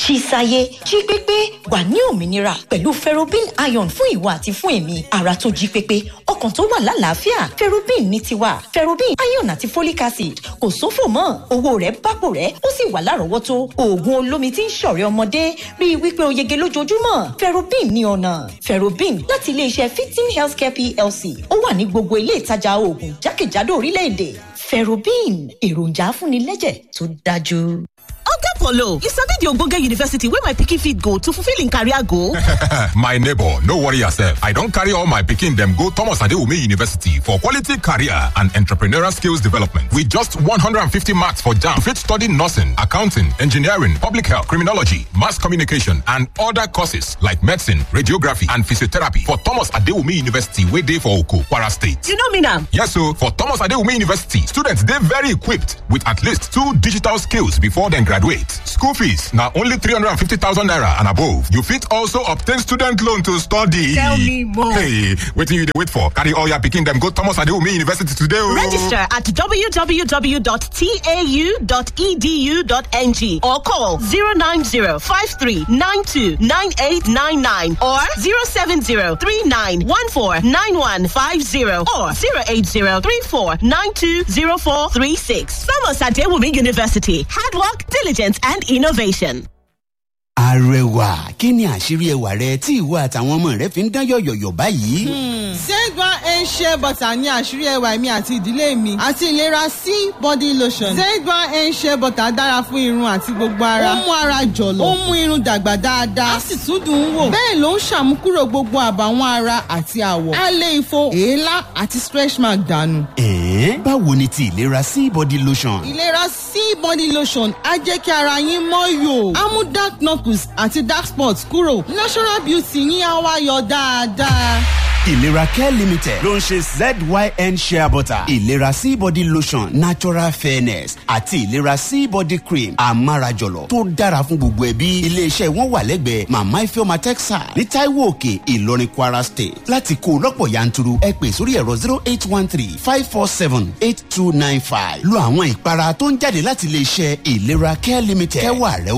ṣíṣayé jí pépé wà ní òmìnira pẹ̀lú ferrobin iron fún ìwọ àti fún èmi ara tó jí pépé ọkàn tó wà lálàáfíà ferrobin ní tiwa ferrobin iron àti folic acid kò sófò mọ́ owó rẹ̀ bápò rẹ̀ ó sì wà lárọ̀ọ́wọ́tó oògùn olómi tí ń ṣọ̀rẹ́ ọmọdé rí i wípé o yege lójoojúmọ́ ferrobin ní ọ̀nà ferrobin láti iléeṣẹ́ fifteen healthcare plc ó wà ní gbogbo ilé ìtajà oògùn jákèjádò orílẹ̀-èdè ferrobin èròjà afúnilẹ́jẹ̀ tó dájú. oga polo you sabi di ogbonge university wey my pikin fit go to fulfil im career goal? my neighbor no worry yourself i don carry all my pikin dem go thomas adewume university for quality career and entrepreneurial skills development with just 150 marks for jam fit study nursing accounting engineering public health criminology mass communication and other courses like medicine radiography and physiotherapy for thomas adewume university wey dey for oko kwara state you no mean am? yes o for thomas adewume university students dey very equipped with at least two digital skills before dem graduate school fees na only 350000 naira and above you fit also obtain student loan to study Tell me more. hey wetin you dey wait for carry all your pikin dem go thomas adewume university today o Register at www.tau.edu.ng or call 090-5392-9899 or 070-3914-9150 or 080-3492-0436. Thomas Adewumi University. Hard work, diligence and innovation. arẹwà kí ni àṣírí ẹwà rẹ tí ìwọ àtàwọn ọmọ rẹ fi ń dán yọ̀yọ̀yọ̀ báyìí. Zegba Ensure Butter ní àṣírí ẹwà mi àti ìdílé mi àti ìlera sí body lotion. Zegba Ensure Butter dára fún irun àti gbogbo ara. Ó mú ara jọ̀lọ̀. Ó mú irun dàgbà dáadáa. Á sì tún dùn ún wò. Bẹ́ẹ̀ ló ń ṣàmúkúrò gbogbo àbàwọ́n ara àti àwọ̀. Á lé ifo, èélá àti stretch mark dànù. ẹ̀ẹ́n báwo ni ti ìlera sí body lotion. Ìlera sí body lotion á jẹ́ kí ara yín mọ́ yòó. Á mú dark knuckles àti dark spots kúrò. Natural beauty yín á wá yọ dáadáa. ìlera care limited ló ń ṣe zyn shea butter ìlera sí body lotion natural fairness àti ìlera sí body cream amárajọlọ tó dára fún gbogbo ẹbí iléeṣẹ́ wọn wà lẹ́gbẹ̀ẹ́ mama ifeoma texas ní taiwo òkè ìlọrin kwara state láti kó o lọ́pọ̀ yanturu ẹ pè sórí ẹ̀rọ zero eight one three five four seven eight two nine five lo àwọn ìpara tó ń jáde láti iléeṣẹ́ ìlera care limited kẹwàá rẹ